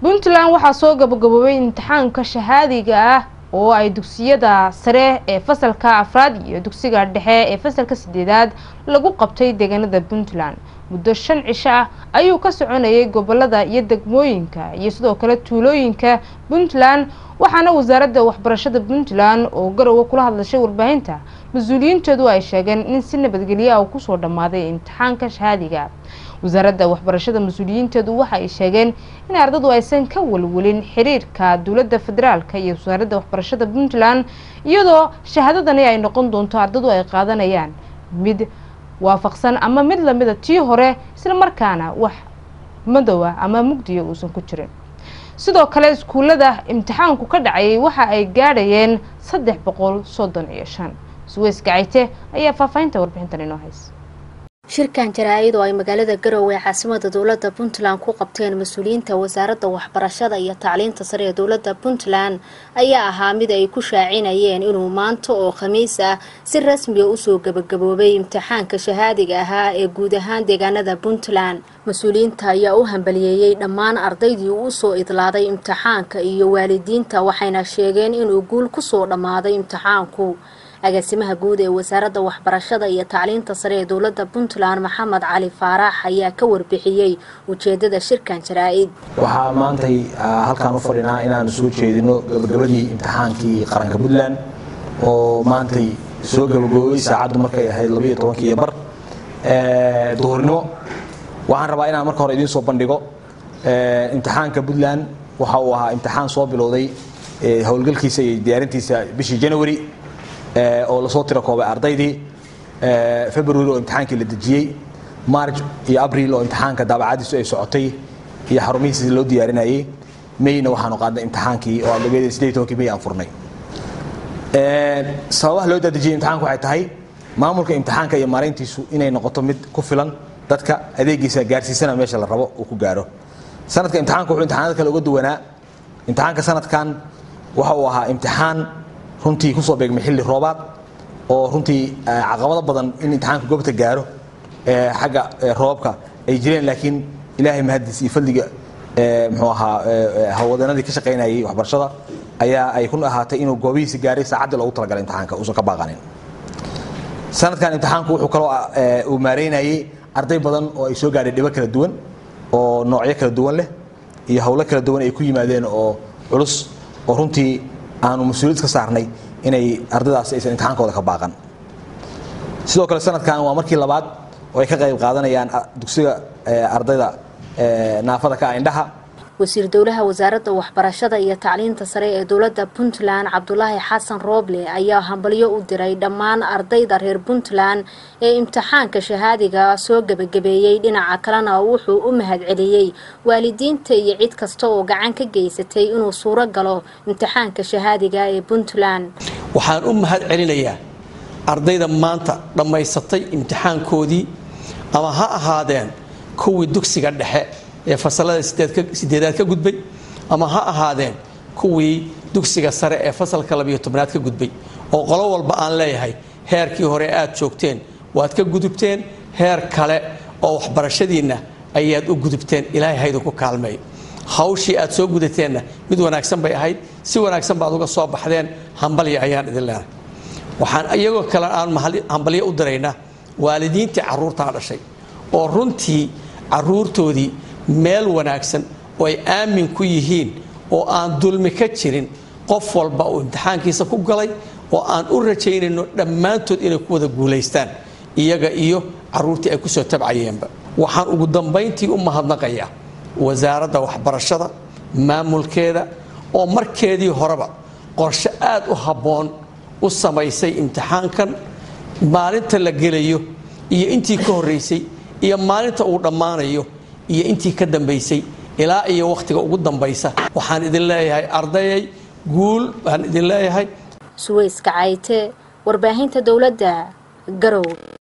puntland waxaa soo gabagaboobay imtixaanka shahaadiga ah oo ay dugsiyada sare ee fasalka afraad iyo dugsiga dhexe ee fasalka sideedaad lagu qabtay deegaanada puntland muddo shan cisho ah ayuu ka soconayay gobolada iyo degmooyinka iyo sidoo kale tuulooyinka puntland waxaana wasaaradda waxbarashada puntland oo garowe kula hadlashay warbaahinta mas-uuliyiinteedu ay sheegeen in si nabadgelyo ah kusoo dhammaaday imtixaanka shahaadiga wasaaradda waxbarashada mas-uuliyiinteedu waxa ay sheegeen in ardadu aysan ka walwelin xiriirka dowladda federaalka iyo wasaaradda waxbarashada puntland iyadoo shahaadadani ay noqon doonto ardadu ay qaadanayaan mid waafaqsan ama mid lamida tii hore isla markaana wax madowa ama mugdiya uusan ku jirin sidoo kale iskuullada imtixaanku ka dhacayay waxa ay gaadhayeen saddex boqol soddon iyo shan suweys gacayte ayaa faahfaahinta warbixintan inoo haysa shirkan jaraa-id oo ay magaalada garowe ee caasimada dowladda puntland ku qabteen mas-uuliyiinta wasaaradda waxbarashada iyo tacliinta sare ee dowladda puntland ayaa ahaa mid ay ku shaacinayeen inuu maanta oo khamiis ah si rasmiga usoo gabagaboobay imtixaanka shahaadiga ahaa ee guud ahaan deegaanada puntland mas-uuliyiinta ayaa u hambaliyeeyey dhammaan ardaydii uu usoo idlaaday imtixaanka iyo waalidiinta waxayna sheegeen inuu guul kusoo dhammaaday imtixaanku agaasimaha guud ee wasaaradda waxbarashada iyo tacliinta sare ee dowladda puntland maxamed cali faarax ayaa ka warbixiyey ujeedada shirkan jaraa-id waxaa maantay halkaan u fadhinaa inaanu soo jeedino gabagabadii imtixaankii qaranka puntland oo maantay soo gabagaboobay saacaddu markay ahayd labayo tobankii iyo bar duhurnimo waxaan rabaa inaan marka hore idiin soo bandhigo imtixaanka puntland waxa uu ahaa imtixaan soo bilowday howlgalkiisa iyo diyaarintiisa bishii january oo lasoo tiro koobay ardaydii february oo imtixaankii la dejiyey march iyo abril oo imtixaanka daabacadiisu ay socotay iyo xarumihiisi loo diyaarinayey mayna waxaanu qaadnay imtixaankii oo adlageeda sideed tobankii may aan furnay sababaha loo daadejiyey imtixaanku waxay tahay maamulka imtixaanka iyo maarayntiisu inay noqoto mid ku filan dadka adeegiisa gaarsiisana meesha la rabo uu ku gaaro sanadka imtixaanku wuxuu imtixaanada kale uga duwanaa imtixaanka sanadkan waxa uu ahaa imtixaan runtii kusoo beegmay xilli roobaad oo runtii caqabado badan in imtixaanka goobta gaaro xagga roobabka ay jireen laakiin ilaahay mahadiis iyo fadliga muxuu ahaa hawlwadeenadii ka shaqaynayay waxbarashada ayaa ay ku ahaatay inuu goobihiisa gaaray saacaddii loogu talagalay imtixaanka uusan ka baaqanin sanadkan imtixaanku wuxuu kaloo uu maareynayay arday badan oo ay soo gaadhay dhibo kala duwan oo noocyo kala duwan leh iyo howlo kala duwan ay ku yimaadeen oo culus oo runtii aanu mas-uuliyad ka saarnay inay ardaydaas aysan imtixaankooda ka baaqan sidoo kale sanadkan waa markii labaad oo ay ka qayb qaadanayaan dugsiga ardayda naafada ka indhaha wasiir dowlaha wasaaradda waxbarashada iyo tacliinta sare ee dowladda puntland cabdulaahi xasan rooble ayaa hambalyo u diray dhammaan ardayda reer puntland ee imtixaanka shahaadiga soo gebagabeeyey dhinaca kalena wuxuu u mahadceliyey waalidiinta iyo cid kasta oo gacan ka geysatay inuu suuro galo imtixaanka shahaadiga ee puntland waxaan u mahad celinayaa ardayda maanta dhammaysatay imtixaankoodii ama ha ahaadeen kuwii dugsiga dhexe ee fasalada sideedaad ka gudbay ama ha ahaadeen kuwii dugsiga sare ee fasalka labiyo tobnaad ka gudbay oo qolo walba aan leeyahay heerkii hore aad joogteen waad ka gudubteen heer kale oo waxbarashadiinna ayaad u gudubteen ilaahay haydinku kaalmeeyo hawshii aad soo gudateenna mid wanaagsan bay ahayd si wanaagsan baad uga soo baxdeen hambalya ayaan idin leenahay waxaan iyagoo kale aan hambalyo u diraynaa waalidiintii caruurtaa dhashay oo runtii caruurtoodii meel wanaagsan oo ay aamin ku yihiin oo aan dulmi ka jirin qof walba uu imtixaankiisa ku galay oo aan u rajaynayno dhammaantood inay ku wada guulaystaan iyaga iyo caruurtii ay kusoo tabcayeenba waxaan ugu dambayntii u mahadnaqayaa wasaaradda waxbarashada maamulkeeda oo markeedii horeba qorshe aad u habboon u samaysay imtixaankan maalinta la gelayo iyo intii ka horraysay iyo maalinta uu dhammaanayo iyo intii ka dambaysay ilaa iyo wakhtiga ugu dambaysa waxaan idin leeyahay ardayay guul baan idin leeyahay suweyska cayte warbaahinta dowladda garow